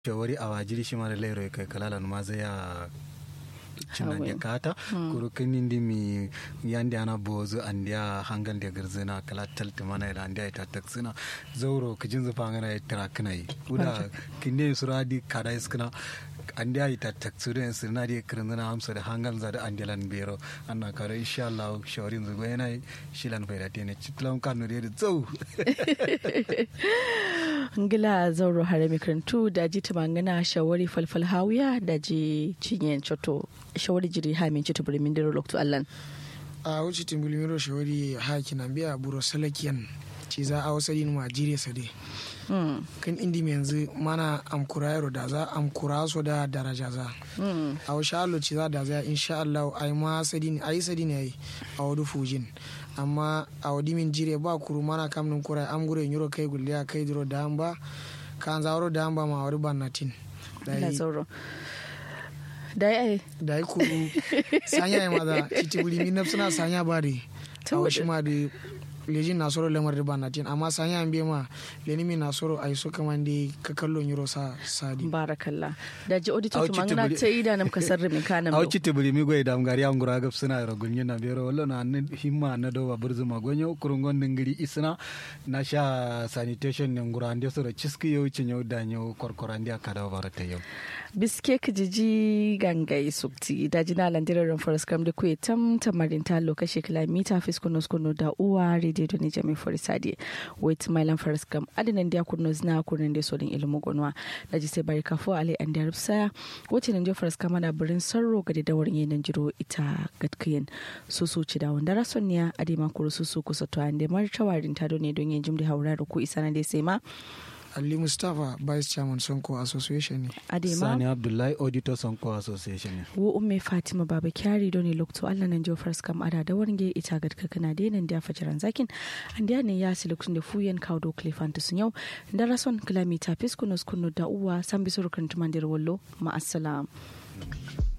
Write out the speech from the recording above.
shawari a wajiri shi mara lairo kai kalalan ma zai ya cinan da kata kuru kinin di mi yandi ana bozu andiya hangal da garzina kala talti mana ila andiya ita taksina zauro kijin zufa ngana ya tira kana yi uda kinne suradi kada iskina andiya ita taksuru en sirna di kirndina hamsa da hangal zada andilan bero anna karo insha Allah shawarin zugo yana shilan faida tene chitlam kanu da zau ngila zauro hare mikarantu da ji tumangana shawari falfal hawiya da ji cinyen choto shawari jiri ha min choto burimin dero lokto allan a wuce timbulimiro shawari ha kina biya buro salakiyan ci za a wasa yin ma jire sade kan indi mai yanzu mana amkura yaro da za amkura so da daraja za a wasu alo ci za da za insha Allah a yi ma sadi ne a yi sadi ne a yi a wadu fujin amma a wadi min jire ba kuru mana kam nun kura am gure nyuro kai gulliya kai diro da an ba kan zawaro da an ba ma wadi bannatin ina zauro da ya da yi kuru sanya ya maza titi wuri min nafsuna sanya ba de a wasu ma da lejin na soro lamar da banatin amma sanya an biya ma leni mi na soro ai so kaman da ka kallon yuro sa sadi barakallah da ji auditor to mangana ta ida nam kasar min kana au citti buri mi goy dam gari am gura gab suna ro gunyo na bero wallo na himma na do ba burzu ma gonyo kurungon dingiri isna na sha sanitation ne ngura ande soro ciski yau cinyo da nyo korkorandi akada barata yau biske kijiji gangai sukti da jina landirar forest kam da kuye tam tamarin ta lokaci kilomita fiskonos kuno da uwa rede da nije mai forisadi wait mailan forest kam adinan dia kuno zina kunan da sodin ilimu gonwa da ji sai bari kafo ale an da rufsa wacce nan je forest kam na birin sarro ga da dawarin yanan jiro ita gatkiyen su su ci da wanda rasoniya adima kuru su su kusa to an da martawarin ta ne don yin jimdi haura da ku isa na dai sai ma Ali Mustapha Vice Chairman Sonko Association ne. Adema. Sani Abdullahi Auditor Sonko Association ne. Wo umme Fatima Baba Kyari don ne lokto Allah nan jo fars kam ada da warnge ita gad ka kana de nan da fajaran zakin an da ne ya silukun da fuyen kaudo klefanta sun yau da rason kilomita fiskunos kunu da uwa san bisuru kan tumandir wallo ma assalam.